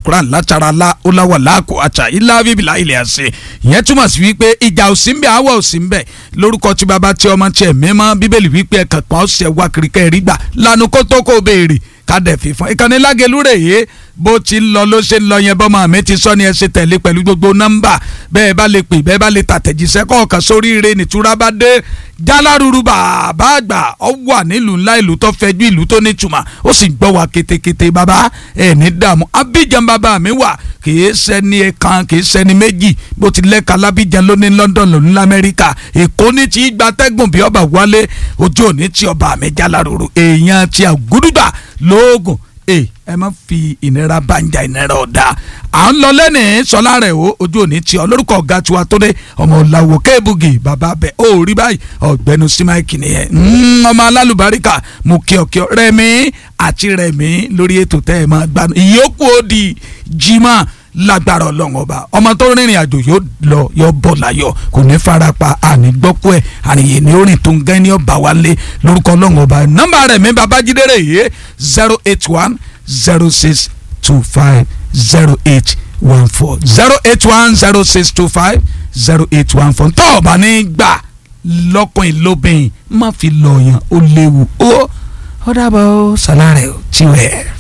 alukuran látara la olawa laako àtà ilá bíbélà ilẹ̀ àṣẹ ìyẹn túmọ̀ sí wípé ìjà ò sí ń bẹ àwọ̀ ò sí ń bẹ lórúkọ tí baba tí ọmọ tí ẹ̀ mímọ́ bíbélì wípé ẹ̀kan kan ọ̀sẹ̀ wá kiri kẹ́rì gbà lanu kó tó kó béèrè kádẹ fífọn ìkànnì lágẹlú rè é bó ti ń lọ ló ṣe ń lọ yẹn bọ́mọ mi ti sọ ni ẹ ṣe tẹ̀lé pẹ̀lú gbogbo nọ́mbà bẹ́ẹ̀ bá lè pè bẹ́ẹ̀ bá lè tàtẹ̀jíṣẹ́ kọ̀ọ̀kan sórí ire nìtura bá dé jálárúurú bàbá àgbà ọ wà nílùú ńlá ìlú tó fẹjú ìlú tó nítumọ̀ ó sì gbọ́ wa ketekete bàbá ẹ̀ ní dààmú abidjan bàbá mi wà kìí ṣẹni ẹ̀kan kìí ṣẹni méjì bó ti lẹ́ka lábíjan lóní London lóní lamẹ́ríkà èkó ní ti gbatẹ́gùn bí ọba wálé ojú òní tí ọba mi jálárúurú èèyàn ti àgúdùgbà lóògùn ẹ ẹ má fi ìnira banja ìnira ọ̀dà à ń lọ lẹ́nìí sọlá rẹ̀ o ojú òní tí ọ lórúkọ ọ̀gá tiwa tó dé ọmọ làwọ̀ kéébùgì bàbá bẹ̀ ó rí báyìí ọ̀gbẹ́nu símáìkì nìyẹn ọmọ alálùbáríkà mú kíọ̀kíọ̀ rẹ̀mí àti rẹ̀mí lórí ètò tẹ́ ẹ máa gbanu ìyókù ó di jimá lágbára ọlọ́run ọba ọmọ tó rìnrìn àjò yóò lọ yóò bọ̀ láyọ̀ kò ní farapa àní gbọ́kú ẹ̀ àníyè ní orin tó ń gẹ́ ní ọba wálé lórúkọ ọlọ́run ọba nọ́mbà rẹ̀ mi babájídé rẹ̀ yé zero eight one zero six two five zero eight one four zero eight one zero six two five zero eight one four tọ́ ọba ní gbà lọ́kùnrin lóbìnrin má fi lọ́ọ̀yàn ó léwu ó ó dábàá ó sàlárẹ̀ ó tiwẹ̀.